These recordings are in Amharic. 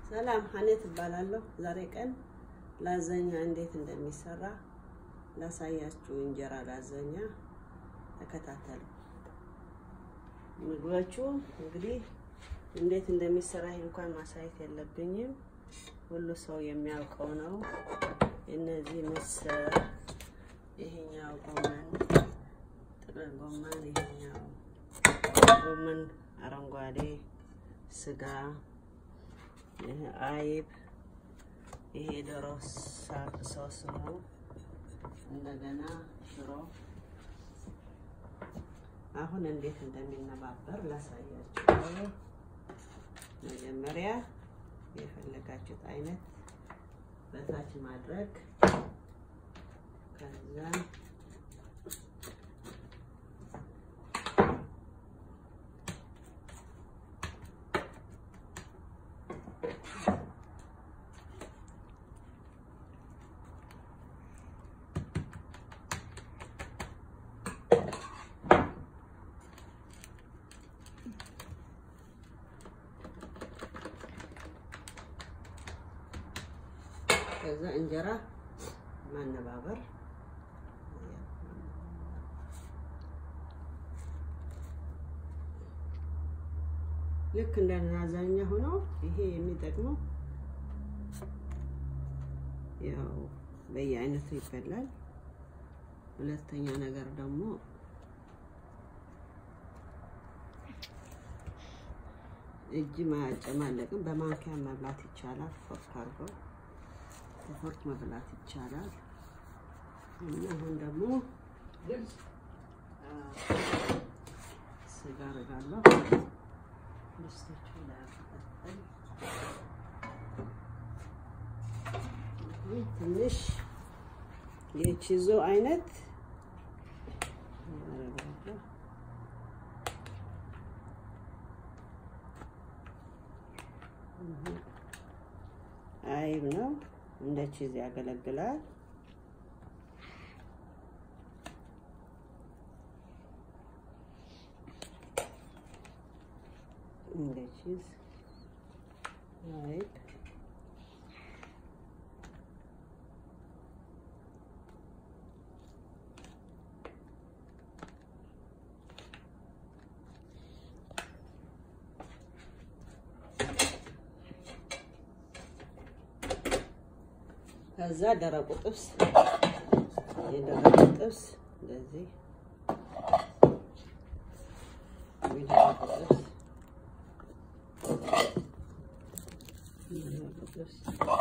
ሰላም ሀኔት እባላለሁ። ዛሬ ቀን ላዘኛ እንዴት እንደሚሰራ ላሳያችሁ። እንጀራ ላዘኛ ተከታተሉ። ምግቦቹ እንግዲህ እንዴት እንደሚሰራ ይህ እንኳን ማሳየት የለብኝም፣ ሁሉ ሰው የሚያውቀው ነው። እነዚህ ምስር፣ ይሄኛው ጎመን፣ ጥቅል ጎመን፣ ይሄኛው ጎመን አረንጓዴ፣ ስጋ ይሄ አይብ፣ ይሄ ዶሮ ሶስ ነው። እንደገና ሽሮ። አሁን እንዴት እንደሚነባበር ላሳያችሁ። መጀመሪያ የፈለጋችሁት አይነት በታች ማድረግ ከዛ ከዛ እንጀራ ማነባበር ልክ እንደ ላዛኛ ሆኖ ይሄ የሚጠቅመው ያው በየአይነቱ ይበላል። ሁለተኛ ነገር ደግሞ እጅ ማጨማለቅም በማንኪያ መብላት ይቻላል። ፎርክ አድርጎ በፎርክ መብላት ይቻላል። እና አሁን ደግሞ ስጋ አደርጋለሁ። ድስቶቹ ላይ ትንሽ የቺዞ አይነት አይብ ነው። እንደ ቺዝ ያገለግላል። እንደ ቺዝ አይብ ከዛ ደረቁ ጥብስ የደረቁ ጥብስ እንደዚህ የደረቁ ጥብስ የደረቁ ጥብስ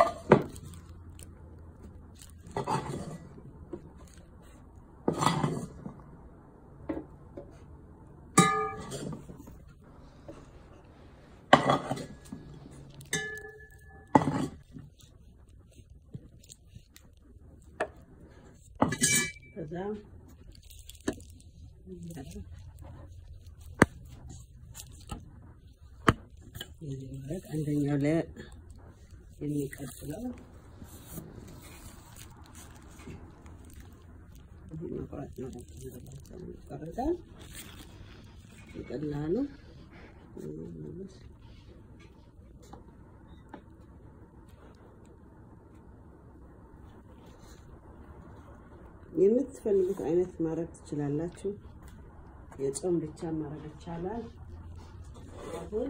ከዛ ማለት አንደኛው ላይ የሚቀጥለው መቁረጥ ነው። ይቆረጣል በቀላሉ የምትፈልጉት አይነት ማድረግ ትችላላችሁ። የጾም ብቻ ማድረግ ይቻላል። አሁን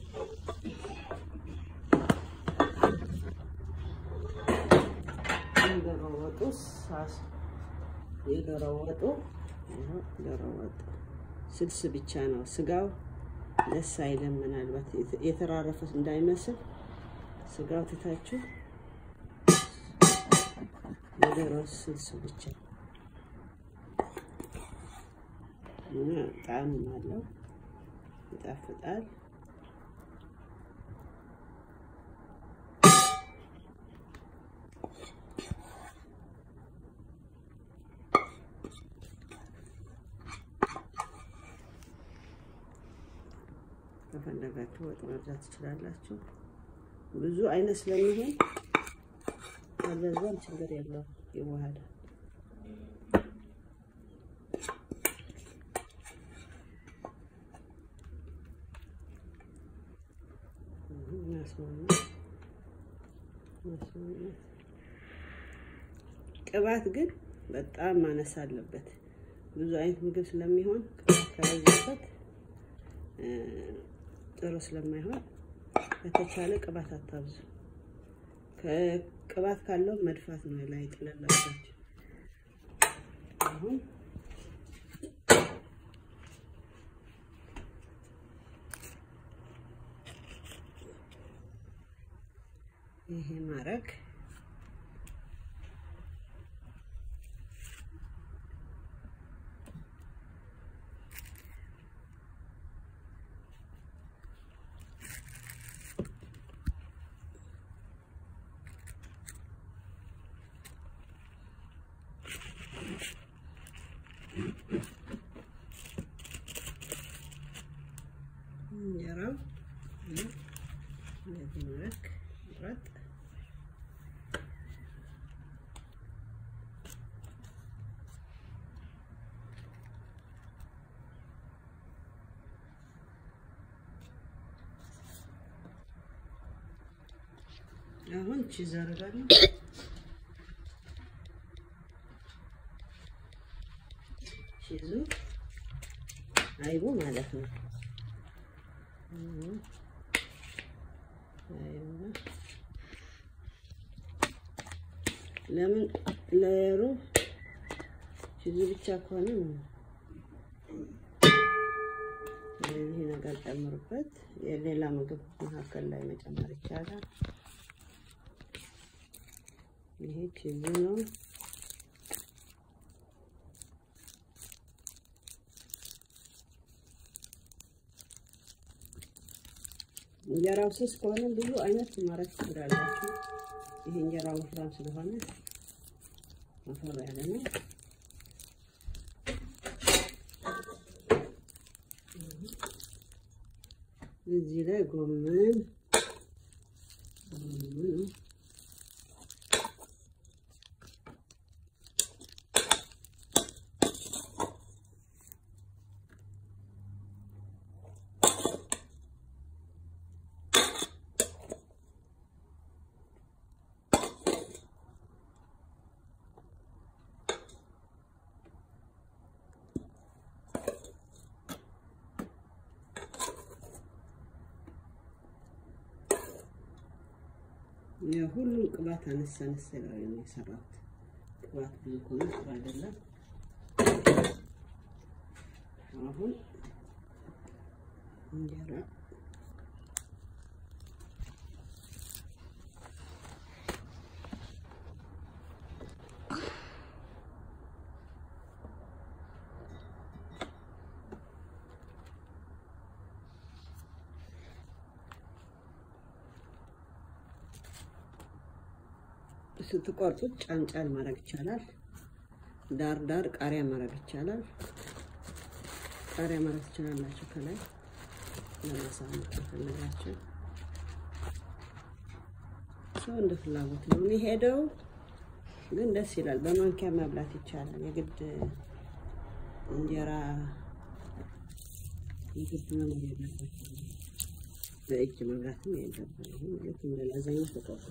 የዶሮ ወጡ ሳስ የዶሮ ወጡ ዶሮ ወጡ ስልስ ብቻ ነው። ስጋው ደስ አይልም። ምናልባት የተራረፈ እንዳይመስል ስጋው ትታችሁ የዶሮ ስልስ ብቻ እና ጣዕም አለው፣ ይጣፍጣል። ከፈለጋችሁ ወጥ መብዛት ትችላላችሁ። ብዙ አይነት ስለሚሆን አለዛም ችግር የለውም ይዋሃዳል። እናስማማ መስሎኛል። ቅባት ግን በጣም ማነስ አለበት። ብዙ አይነት ምግብ ስለሚሆን ቅባት ከበዛበት ጥሩ ስለማይሆን በተቻለ ቅባት አታብዙ። ቅባት ካለው መድፋት ነው ላይ ጥለላቸው። አሁን ይሄ ማረግ እንጀራው እንደዚህ መልክ ቁረጥ። አሁን ቺዝ አደርጋለሁ። ቺዙ አይቡ ማለት ነው። ለምን ለሩብ ቺዙ ብቻ ከሆነ ስለዚህ ነገር ጨምሩበት። የሌላ ምግብ መካከል ላይ መጨመር ይቻላል። ይሄ ቺዙ ነው። እንጀራው ስስ ከሆነ ብዙ አይነት ማድረግ ትችላላችሁ። ይሄ እንጀራው ወፍራም ስለሆነ ወፈር ያለ ነው። እዚህ ላይ ጎመን ጎመን የሁሉም ቅባት አነሳ አነሳ ላይ ነው የሰራሁት። ቅባት ብዙ ከሆነ ጥሩ አይደለም። አሁን እንጀራ ስትቆርጡት ጫን ጫን ማድረግ ይቻላል። ዳር ዳር ቃሪያ ማድረግ ይቻላል። ቃሪያ ማድረግ ትችላላችሁ ከላይ ለማሳመር ከፈለጋችሁ። ሰው እንደ ፍላጎት ነው የሚሄደው፣ ግን ደስ ይላል። በማንኪያ መብላት ይቻላል። የግድ እንጀራ የግድ መኖር የለበትም። በእጅ መብላትም የለብንም። ይሄ ማለት እንደ ላዛኛ ተቆርጦ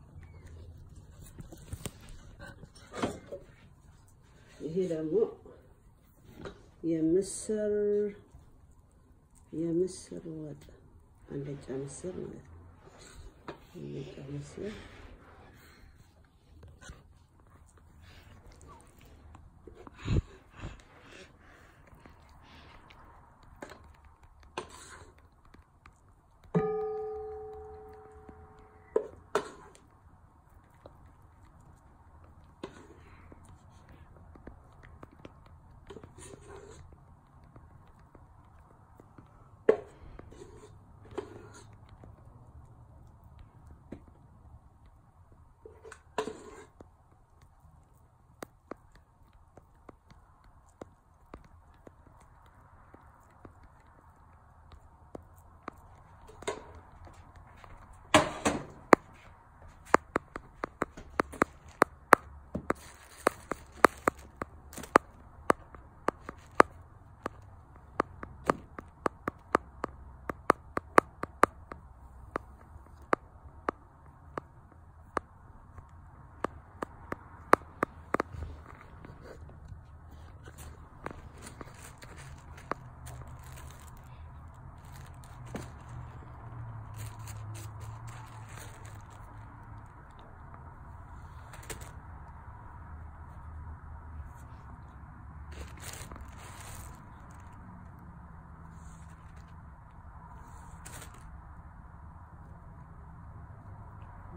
ይሄ ደግሞ የምስር የምስር ወጥ አልጫ ምስር ማለት ነው። አልጫ ምስር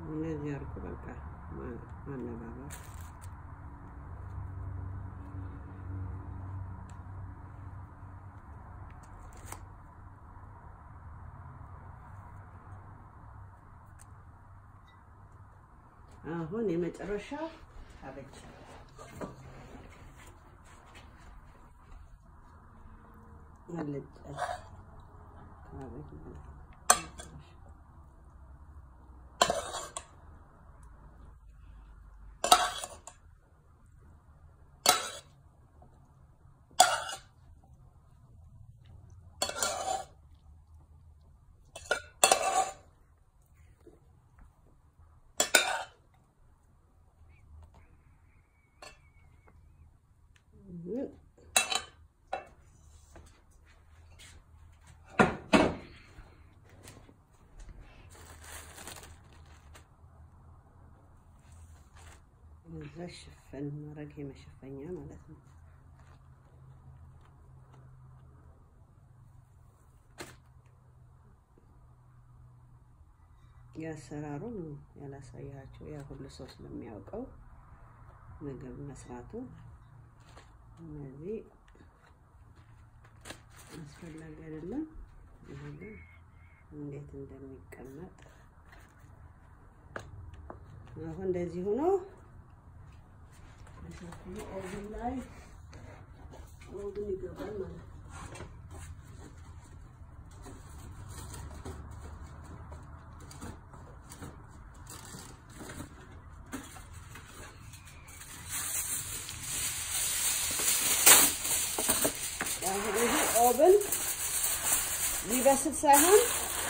እንደዚህ አድርጎ በቃ ማነባበር አሁን የመጨረሻ ካቤጅ አልጫ ካቤጅ ማለት ነው። እዛ ሽፈን ማድረግ የመሸፈኛ ማለት ነው። የአሰራሩ ነው ያላሳያቸው፣ ያ ሁሉ ሰው ስለሚያውቀው ምግብ መስራቱ እነዚህ አስፈላጊ አይደለም። ይህ ግን እንዴት እንደሚቀመጥ አሁን እንደዚህ ሆኖ ኦቭን ላይ ኦቭን ይገባል ማለት ነው። አሁን ይሄ ኦቭን ሊበስል ሳይሆን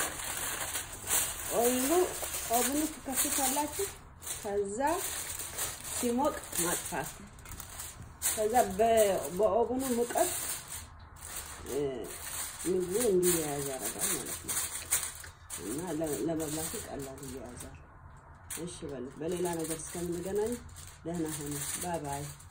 ኦይሉ ኦቭኑ ትከፍቱታላችሁ ከዛ ሲሞቅ ማጥፋት ከዛ በኦቨኑ ሙቀት ምግቡ እንዲያያዝ ያደርጋል ማለት ነው። እና ለመብላቱ ቀላል እያያዛል። እሺ በሉት። በሌላ ነገር እስከምንገናኝ ደህና ሆነ። ባይ ባይ።